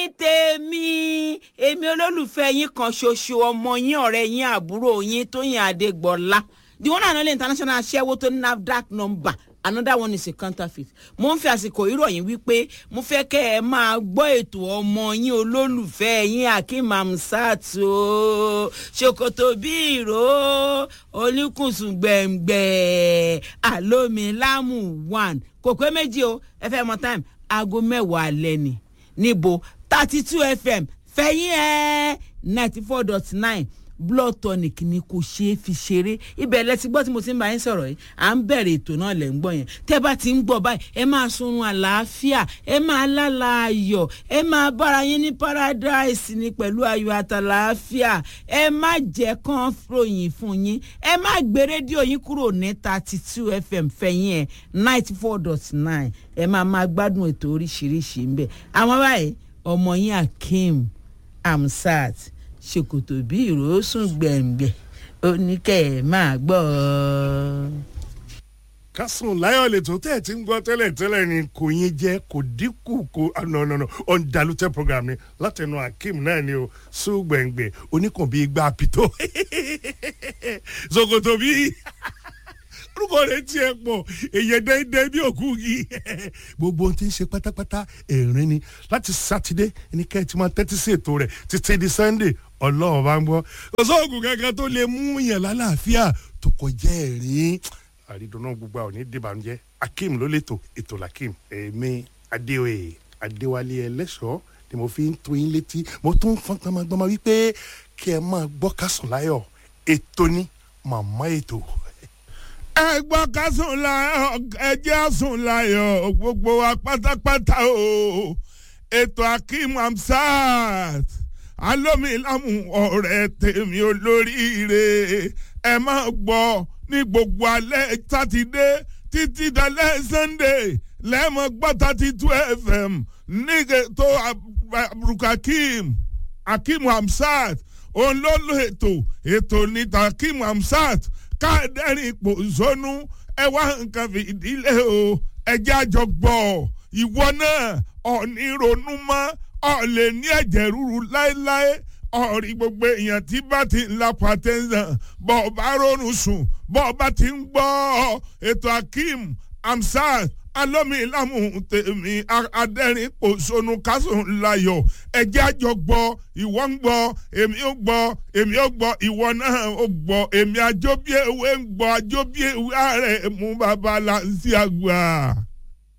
tèmi èmi olólùfẹ́ yín kan ṣoṣo ọmọ yín ọ̀rẹ́ yín àbúrò yín tóyìn adégbọ́lá the one and only international aṣẹ́wó tó ní nafdac number another one is a counterfeit mo ń fi àsìkò ìròyìn wípé mo fẹ́ kẹ́ ẹ máa gbọ́ ètò ọmọ yín olólùfẹ́ yín akeem amsat o ṣòkòtò bí ìró oníkùnsùn gbẹ̀ngbẹ̀ àlómilámù one kò pé méjì o ẹ fẹ́ mọ time aago mẹ́wàá alẹ́ ni níbo thirty two fm fẹ̀yìn ẹ̀ ninety four dot nine blood tonic ni kò ṣeé fi ṣeré ibẹ̀ lẹ ti gbọ́ tí mo ti ń bá yín sọ̀rọ̀ yìí à ń bẹ̀rẹ̀ ètò náà lẹ̀ ń gbọ́ yẹn tẹ́ bá ti ń gbọ́ báyìí ẹ máa sunrun àlàáfíà ẹ máa lálà ayọ̀ ẹ máa bára yín ní paradise ni pẹ̀lú ayọ̀ àtàlàáfíà ẹ má jẹ́ kán ròyìn fún yín ẹ má gbé rédíò yín kúrò ní thirty two fm fẹ̀yìn ẹ̀ ninety four dot nine ẹ máa máa gbádùn ètò oríṣiríṣi ń bẹ̀ àwọn báyìí ọmọ yín akeem amsat ṣòkòtò bí ìrosùn gbẹ̀ngbẹ̀ oníkẹ́ ẹ̀ máa gbọ́ ọ. kásùn láyọ̀ lẹ́tọ̀ tẹ́ ẹ̀ ti ń gbọ́ tẹ́lẹ̀ tẹ́lẹ̀ ni kò yín jẹ́ kò dínkù kò nọ̀nọ̀nọ̀ ọ̀ndàlùtẹ̀ program ni látẹnu akeem náà ni o sùn gbẹ̀ngbẹ̀ oníkàn bíi gbà pìtó ṣòkòtò bíi orúkọ rẹ tiẹ̀ pọ̀ èyẹ dẹ́ndẹ́ bí òkú yìí gbogbo ohun tí ń ṣe pátápátá ẹ̀rín ni láti sátidé ní kẹ́ ẹ ti máa tẹ́tí sí ètò rẹ̀ títí di sunday ọlọ́run bá ń gbọ́ kò sóògùn kankan tó lè mú yàn lálàáfíà tó kọjá ẹ̀rín àrídùnú gbogbo àwọn ní dìbànújẹ́ akeem ló lẹ́tọ̀ ètò lakeem èmi adéoyè adéwálé ẹlẹ́ṣọ́ ni mo fi ń tó yín létí mo tún fọ́n gbọmọgbọmọ wípé kí ẹ máa gbọ́ kásùn láyọ̀ ètò ní màmá ètò ẹ gbọ́ ká sùn láyọ̀ ẹ jẹ́ sùn láyọ̀ gbogbo wa pátápátá o ètò akeem amsat alómilámù ọ̀rẹ́ tèmi olóríire ẹ máa gbọ́ ní gbogbo alẹ́ sátidé títí dalẹ́ sunday lẹ́mọ̀ gbọ́ thirty two fm ní ètò aburukakeem akeem amsat òun ló lo ètò ètò níta akeem amsat káàdẹ́rìn ipò zónú ẹ wá nǹkan fìdílé o ẹjẹ́ àjọ gbọ́ ìwọ náà ọ̀ní ronú mọ́ ọ̀lẹ̀ ní ẹ̀jẹ̀ ríru láéláé ọ̀rí gbogbo èèyàn tí bá ti ń la pàtẹ́sán bọ́ ọ bá ronú sùn bọ́ ọ bá ti ń gbọ́ ètò akeem amsat alómilámù tèmi adẹ́rìn pòṣónú kásùn láyọ̀ ẹjẹ́ àjọ gbọ́ ìwọ ń gbọ́ èmi ó gbọ́ èmi ó gbọ́ ìwọ náà ó gbọ́ èmi àjọbí ewé ń gbọ́ àjọbí ewé ààrẹ mú bàbá là ń sí àgbà.